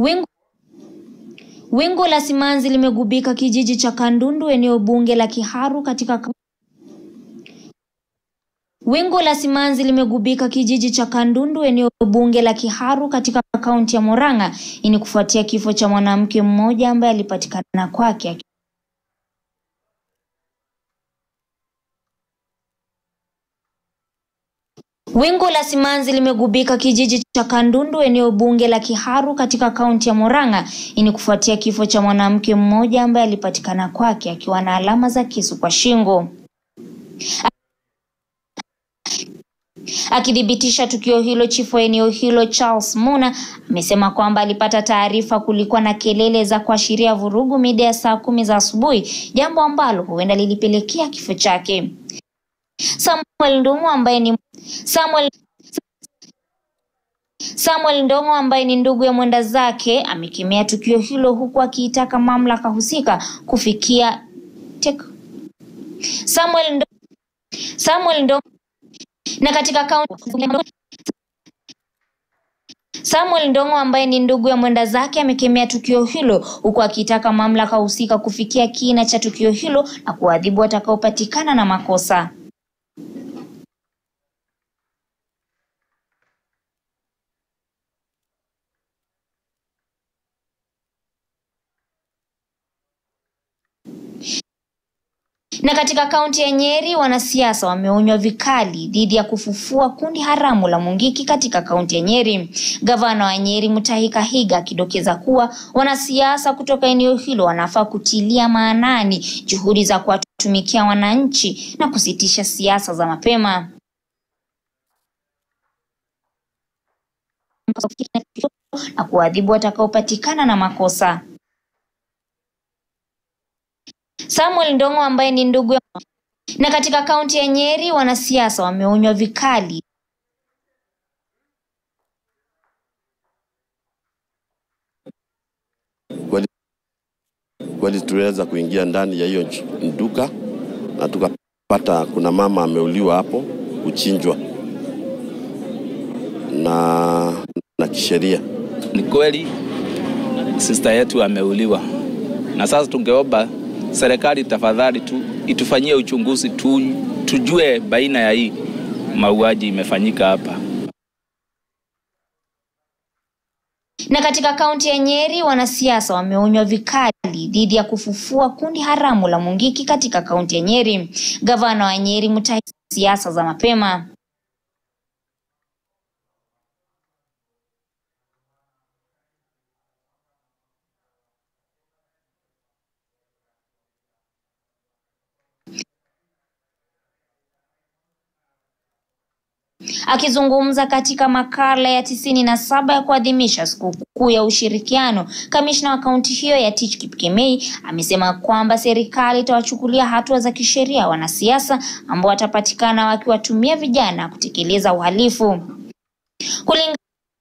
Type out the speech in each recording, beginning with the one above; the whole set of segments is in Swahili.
Wingu Wingu la simanzi limegubika kijiji cha Kandundu eneo bunge la Kiharu katika Wingu la simanzi limegubika kijiji cha Kandundu eneo bunge la Kiharu katika kaunti ya Murang'a. Hii ni kufuatia kifo cha mwanamke mmoja ambaye alipatikana kwake Wingu la simanzi limegubika kijiji cha Kandundu eneo bunge la Kiharu katika kaunti ya Murang'a. Hii ni kufuatia kifo cha mwanamke mmoja ambaye alipatikana kwake akiwa na alama za kisu kwa shingo. Akithibitisha tukio hilo, chifu wa eneo hilo Charles Muna amesema kwamba alipata taarifa kulikuwa na kelele za kuashiria vurugu mida ya saa kumi za asubuhi, jambo ambalo huenda lilipelekea kifo chake. Samuel Ndung'u ambaye ni Samuel Samuel Ndong'o ambaye ni ndugu ya mwenda zake amekemea tukio hilo huku akiitaka mamlaka husika kufikia tek... Samuel Ndo... Samuel Ndong'o na katika kaunti Samuel Ndong'o ambaye ni ndugu ya mwenda zake amekemea tukio hilo huku akitaka mamlaka husika kufikia kina cha tukio hilo na kuadhibu watakaopatikana na makosa. Na katika kaunti ya Nyeri wanasiasa wameonywa vikali dhidi ya kufufua kundi haramu la Mungiki katika kaunti ya Nyeri. Gavana wa Nyeri Mutahi Kahiga akidokeza kuwa wanasiasa kutoka eneo hilo wanafaa kutilia maanani juhudi za kuwatumikia wananchi na kusitisha siasa za mapema. na kuadhibu watakaopatikana na makosa. Samuel Ndong'o ambaye ni ndugu ya... na katika kaunti ya Nyeri wanasiasa wameonywa vikali kweli, kweli tuliweza kuingia ndani ya hiyo duka na tukapata kuna mama ameuliwa hapo kuchinjwa na, na kisheria. Ni kweli sister yetu ameuliwa, na sasa tungeomba serikali tafadhali tu itufanyie uchunguzi tu, tujue baina ya hii mauaji imefanyika hapa. Na katika kaunti ya Nyeri wanasiasa wameonywa vikali dhidi ya kufufua kundi haramu la Mungiki katika kaunti ya Nyeri. Gavana wa Nyeri Mutahi siasa za mapema. Akizungumza katika makala ya tisini na saba ya kuadhimisha sikukuu ya ushirikiano, kamishna wa kaunti hiyo ya Tich Kipkemei amesema kwamba serikali itawachukulia hatua za kisheria wanasiasa ambao watapatikana wakiwatumia vijana kutekeleza uhalifu. Kulinga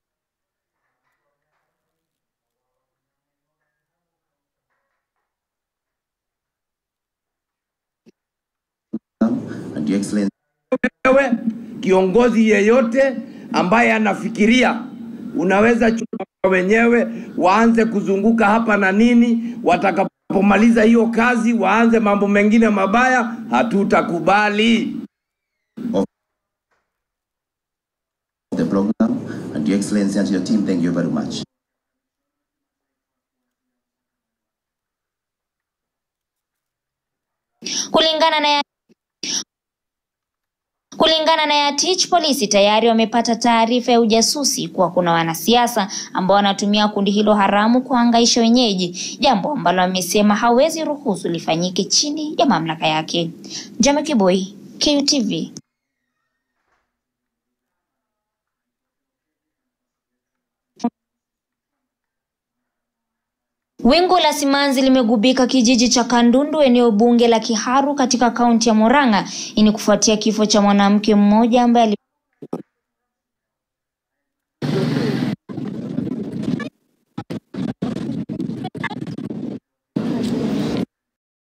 and your excellency wewe kiongozi yeyote ambaye anafikiria unaweza chukua wenyewe waanze kuzunguka hapa na nini, watakapomaliza hiyo kazi waanze mambo mengine mabaya, hatutakubali. of the program and your excellency and your team thank you very much kulingana na ya Kulingana na Yatich, polisi tayari wamepata taarifa ya ujasusi kuwa kuna wanasiasa ambao wanatumia kundi hilo haramu kuhangaisha wenyeji, jambo ambalo amesema hawezi ruhusu lifanyike chini ya mamlaka yake. Jame Kiboi, KUTV. Wingu la simanzi limegubika kijiji cha Kandundu eneo bunge la Kiharu katika kaunti ya Murang'a. Hii ni kufuatia kifo cha mwanamke mmoja ambaye